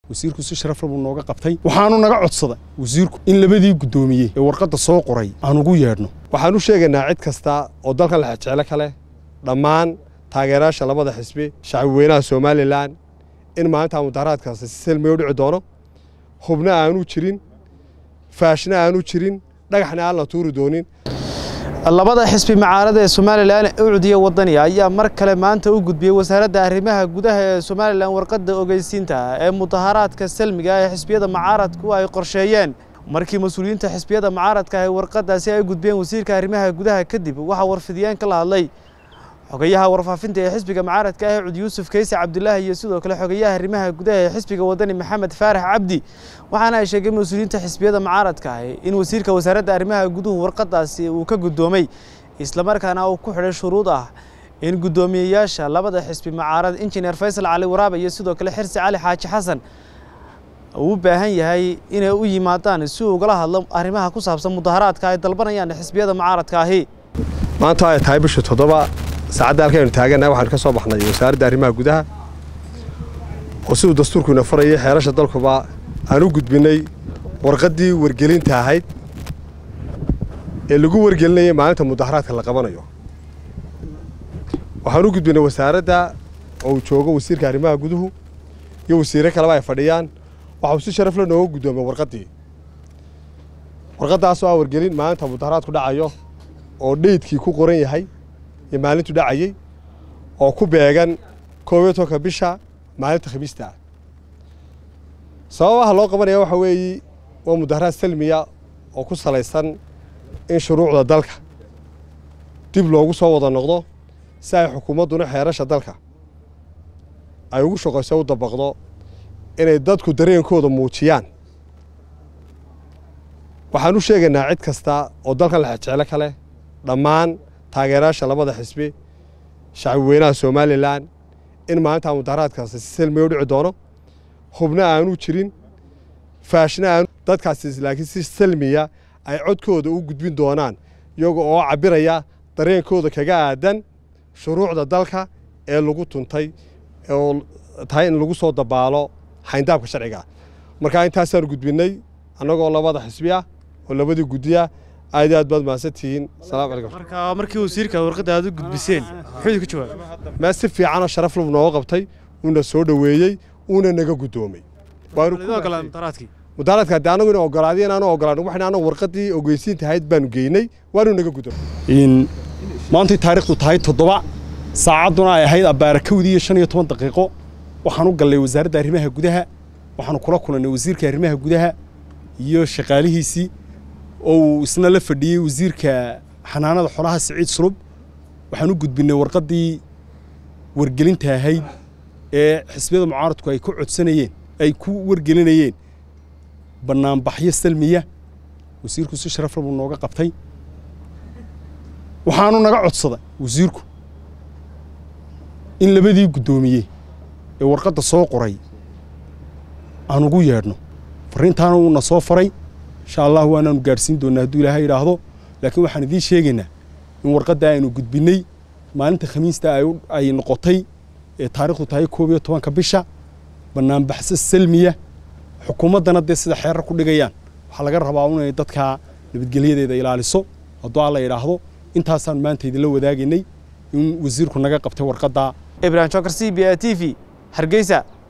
wasiirku si sharaf leh buu nooga qabtay waxaanu naga codsaday wasiirku in labadii guddoomiyey ee warqadda soo qoray aan ugu yeedhno waxaan u sheegaynaa cid kasta oo dalkan lexjeclo ka leh dhammaan taageerayaasha labada xisbi shacbi weynaha somalilan in maalintaa mudaharaadkaasi si selmiya u dhici doono hubna aanu jirin faashna aanu jirin dhagaxna aan la tuuri doonin labada xisbi macaarada ee somalilan ucdiya wadaniga ayaa mar kale maanta u gudbiyey wasaaradda arrimaha gudaha ee somalilan warqadda ogeysiinta ee mudaharaadka salmiga ee xisbiyada macaaradku ay qorsheeyeen markii mas-uuliyiinta xisbiyada macaaradka ay warqadaasi ay gudbiyeen wasiirka arrimaha gudaha kadib waxaa warfidiyeen ka la hadlay xogayaha warfaafinta ee xisbiga macaaradka ah cud yuusuf kayse cabdulaahi iyo sidoo kale xogayaha arrimaha gudaha ee xisbiga wadani maxamed faarax cabdi waxaana ay sheegeen mas-uuliyiinta xisbiyada macaaradka ah in wasiirka wasaaradda arrimaha guduhu warqadaasi uu ka guddoomay islamarkaana uu ku xidhay shuruud ah in guddoomiyeyaasha labada xisbi macaarad injineer faysal cali waraabe iyo sidoo kale xirsi cali xaaji xasan uu u baahan yahay inay u yimaadaan si uu ugala hadlo arrimaha ku saabsan mudaharaadka ay dalbanayaan xisbiyada macaaradka ahi maanta ay tahay bisha toddoba saacadda halkaynu taagannahay waxaanu ka soo baxnay wasaaradda arrimaha gudaha oo siduu dastuurkuina farayay xeerasha dalkuba aan u gudbinnay warqaddii wargelinta ahayd ee lagu wargelinayay maalinta mudaharaadka la qabanayo waxaan u gudbinnay wasaaradda oo uu joogo wasiirka arrimaha guduhu iyo wasiirro kaleba ay fadhiyaan waxauu si sharaf le nooga guddoomay warqaddii warqaddaasoo ah wargelin maalinta mudaharaadku dhacayo oo dheydkii ku qoran yahay iyo maalintu dhacayey oo ku beegan koob iyo tobanka bisha maalinta khamiista ah sababaha loo qabanaya waxa weeye waa mudaharaad salmiya oo ku salaysan in shuruucda dalka dib loogu soo wada noqdo si ay xukuumadduna xeerasha dalka ay ugu shaqayso u dabaqdo inay dadku dareenkooda muujiyaan waxaan u sheegaynaa cid kasta oo dalkan lexjeclo ka leh dhammaan taageerayaasha labada xisbi shacbi weynaha somalilan in maalintaa mudaharaadkaasi si selmiya u dhici doono hubna aanu jirin faashna aanu dadkaasi laakiin si selmiya ay codkooda u gudbin doonaan iyaga oo cabbiraya dareenkooda kaga aadan shuruucda dalka ee lagu tuntay oo tahay in lagu soo dabaalo xayndaabka sharciga markaa intaasaanu gudbinnay annagoo labada xisbi ah oo labadii guddiya aad iyo aad baad mahadsantihiin salaamu calaykum marka markii wasiirka warqadda aad u gudbiseen muxuu ka jawaabay mee si fiicanoo sharaf lub nooga qabtay uuna soo dhoweeyey uuna naga guddoomay mudaharaadkii mudaharaadka haddii anagu ina ogolaadiyo inaanu ogolaan waxayna anagu warqaddii ogeysiinta ahayd baanu geynay waanu naga guddoomay in maantay taariikhdu tahay toddoba saacadduna ay ahayd abbaara kowdii iyo shan iyo toban daqiiqo waxaan u gallay wasaaradda arrimaha gudaha waxaanu kula kulannay wasiirka arrimaha gudaha iyo shaqaalihiisii oo uu isna la fadhiyey wasiirka xanaanada xolaha siciid sulub waxaan u gudbinnay warqaddii wargelinta ahayd ee xisbiyada mucaaradku ay ku codsanayeen ay ku wargelinayeen bannaanbaxyo salmiya wasiirku si sharaf leh buu nooga qabtay waxaanu naga codsaday wasiirku in labadii guddoomiyey ee warqadda soo qoray aan ugu yeedhno farriintaana uuna soo faray insha allah waanaanu gaadhsiin doonnaa hadduu ilaahay idhaahdo laakiin waxaan idiin sheegaynaa in warqadda aynu gudbinnay maalinta khamiista ay noqotay ee taariikhdu tahay koob iyo tobanka bisha bannaanbaxso salmiya xukuumaddana dee sida xeerar ku dhigayaan waxaa laga rabaa inay dadka nabadgelyadeeda ilaaliso hadduu alla idhaahdo intaasaan maanta idinla wadaagaynay in wasiirku naga qabtay warqadda ibrahim jokar c b a t v hargeysa